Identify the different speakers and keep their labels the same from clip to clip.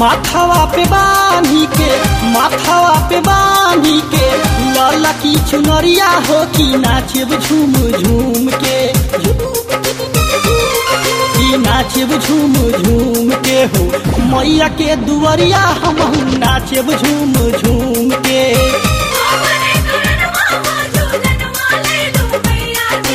Speaker 1: माथावा पे बानी के माथावा पे बानी के लाला की चुनरिया हो कि नाचब झूम झूम के कि नाचब झूम झूम के हो मैया के दुआरिया हम नाचब झूम झूम के
Speaker 2: अपने करन मामा झूलन वाले लो मैया जी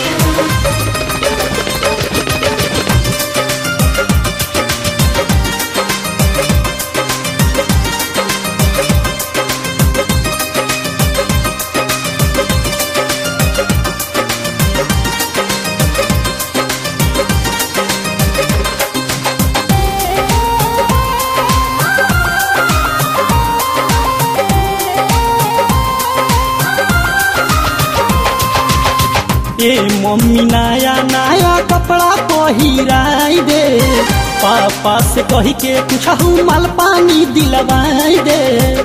Speaker 1: ए मम्मी नया नया कपड़ा पहिराई दे पापा से कही के पूछहू माल पानी दिलवाई दे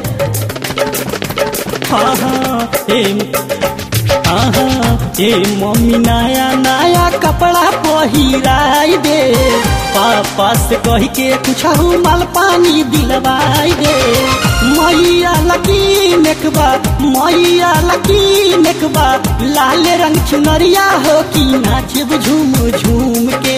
Speaker 1: हाँ हाँ ए हाँ हाँ ए मम्मी नया नया कपड़ा पहिराई दे पापा से कही के पूछहू माल पानी दिलवाई दे मैया लकी नेकबा मैया लकी नेकबा लाल रंग चुनरिया हो कि नाचब झूम झूम के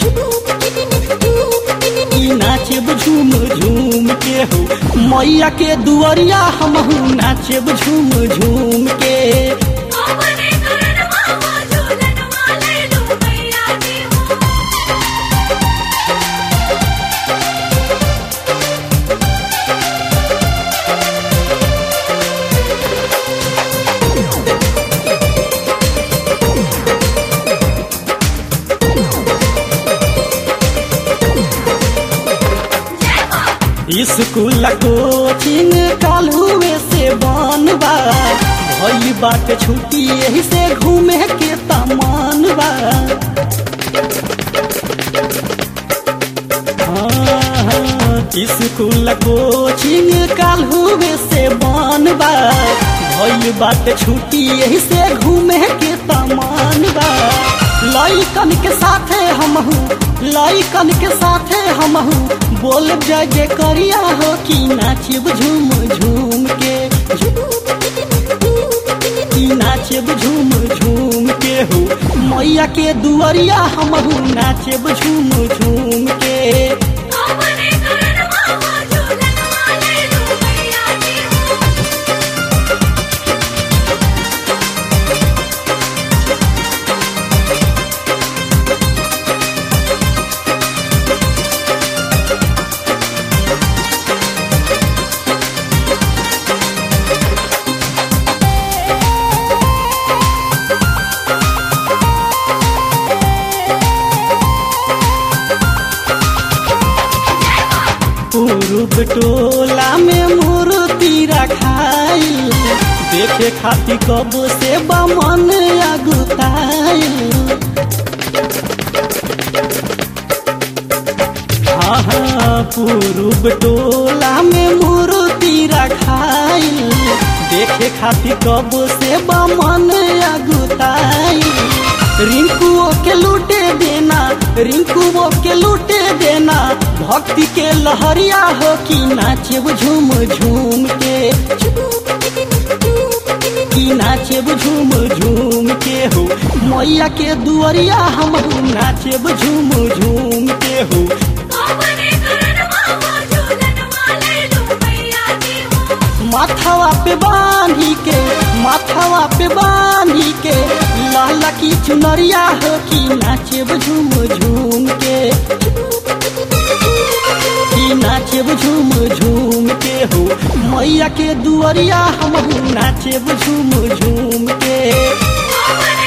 Speaker 1: कि नाचब झूम झूम के हो मैया के दुआरिया हमहू नाचब झूम झूम के
Speaker 2: अपने करन मामा झूलन वाले लो मैया जी हो
Speaker 1: स्कूल कोचिंग कालुए से बनबा भई बात छुट्टी यही से घूमे के तमान बा हाँ, हाँ, स्कूल कोचिंग कालुए से बनबा भई बात छुट्टी यही से घूमे के तमान बा लइकन के साथे हमहू लइकन के साथे हमहू बोल जय जय करिया हो कि नाचब झूम झूम के कि नाचब झूम झूम के हो मैया के दुआरिया हमहू नाचब झूम झूम के
Speaker 2: अपने करन मामा झूलन वाले लो मैया जी हो
Speaker 1: पूर्व टोला में मूर्ति रखाइल देखे खातिर कब से बमन अगुताइल हाँ हाँ पूर्व टोला में मूर्ति रखाइल देखे खातिर कब से बमन अगुताइल रिंकुओ के लूटे देना रिंकुओ के लूटे देना भक्ति के लहरिया हो कि नाचब झूम झूम के कि नाचब झूम झूम के हो मैया के दुआरिया हम नाचब झूम झूम के हो
Speaker 2: अपने करन मामा झूलन वाले लो मैया जी हो
Speaker 1: माथावा पे बांधी के माथावा पे बांधी के लाला की चुनरिया हो कि नाचब झूम झूम के कि नाचब झूम झूम के हो मैया के दुआरिया हम नाचब झूम झूम के
Speaker 2: अपने